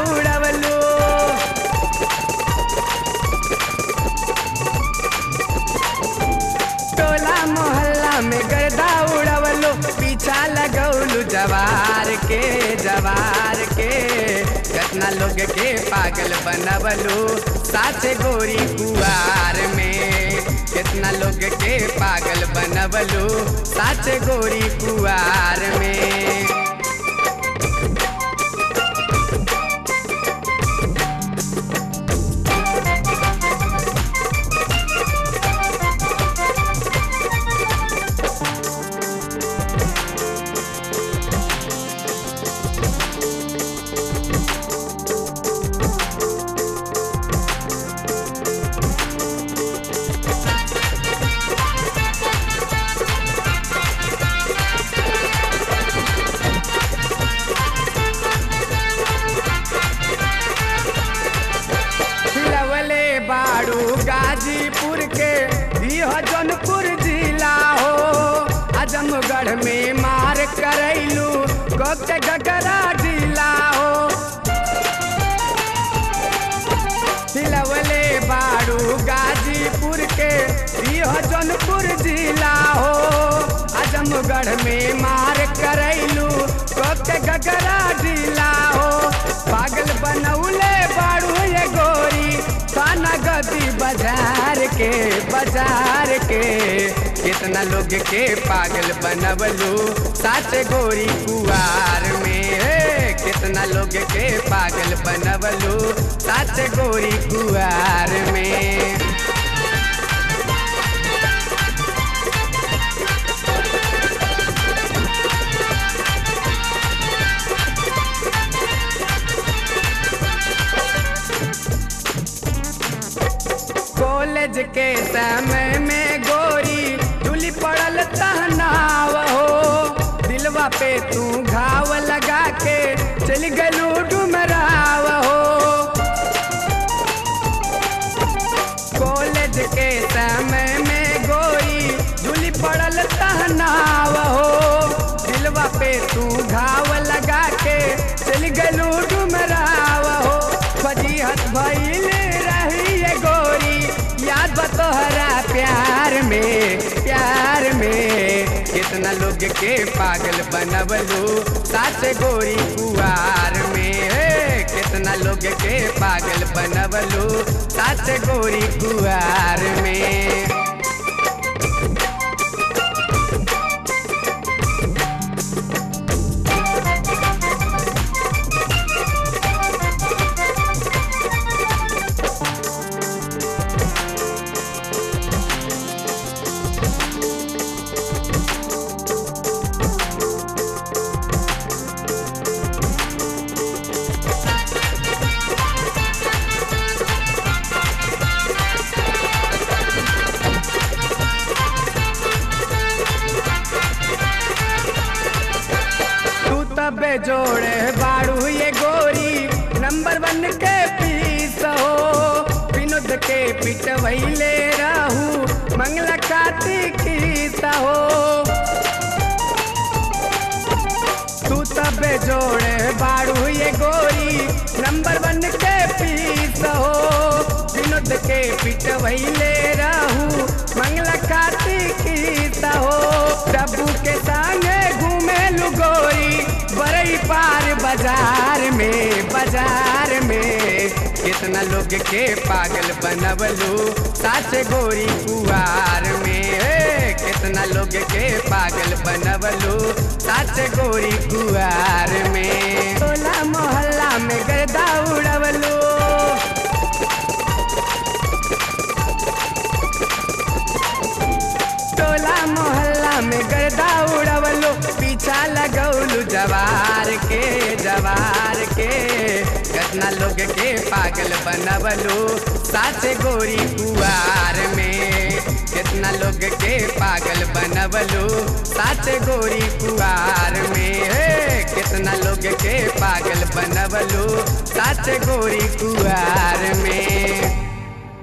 उड़वलू टोला मोहल्ला में गर्दा उड़वलो पीछा लगौलू जवार के जवार के कितना लोग के पागल बनवलू साथे गोरी कुआर में कितना लोग के पागल बनवलू साथे गोरी कुआर में लवले बाड़ू गाजीपुर के इह जौनपुर जिला हो आजमगढ़ में मार करैलू के गगरा जिला हो लवले बाड़ू गाजीपुर के इह जौनपुर जिला हो आजमगढ़ में मार करैलू के गगरा जिला हो पागल बनौले बाड़ू ये गोरी थाना गदी बाजार के बाजार के कितना लोग के पागल बनवलू साथ गोरी कुआर में हे, कितना लोग के पागल बनवलू साथ गोरी कुआर में कॉलेज के समय में गोरी धुली पड़ल तहनाव हो दिलवा पे तू घाव लगा के चल गलू डुमराव हो कॉलेज के समय में गोरी धुली पड़ल तहनाव हो दिलवा पे तू घाव लगा के चल गलू डुमराव हो फजीहत भइल रही ये गोरी याद बा तोहरा प्यार में प्यार में कितना लोग के पागल बनवलू साथ गोरी कुआर में हे, कितना लोग के पागल बनवलू साथ गोरी कुआर में तू तबे जोड़े बाड़ू ये गोरी नंबर वन के पीस हो विनोद के पिट वहीले रहू मंगला कार्तिक हो तू तबे जोड़े बाड़ू ये गोरी नंबर वन के पीस हो विनोद के पिट वहीले रहू मंगला कार्तिक हो प्रभु के संगे घूमे लू गोरी बरई पार बाजार में बाजार में कितना लोग के पागल बनवलू साथ गोरी कुआर में हे, कितना लोग के पागल बनवलू साथ गोरी कुआर में टोला मोहल्ला में गर्दा उड़वलू टोला मोहल्ला में गर्दा उड़वलो पीछा लगौलू जवार के जवार के कितना लोग के पागल बनवलू साथे गोरी कुआर में कितना लोग के पागल बनवलू साथे गोरी कुआर में हे, कितना लोग के पागल बनवलू साथे गोरी कुआर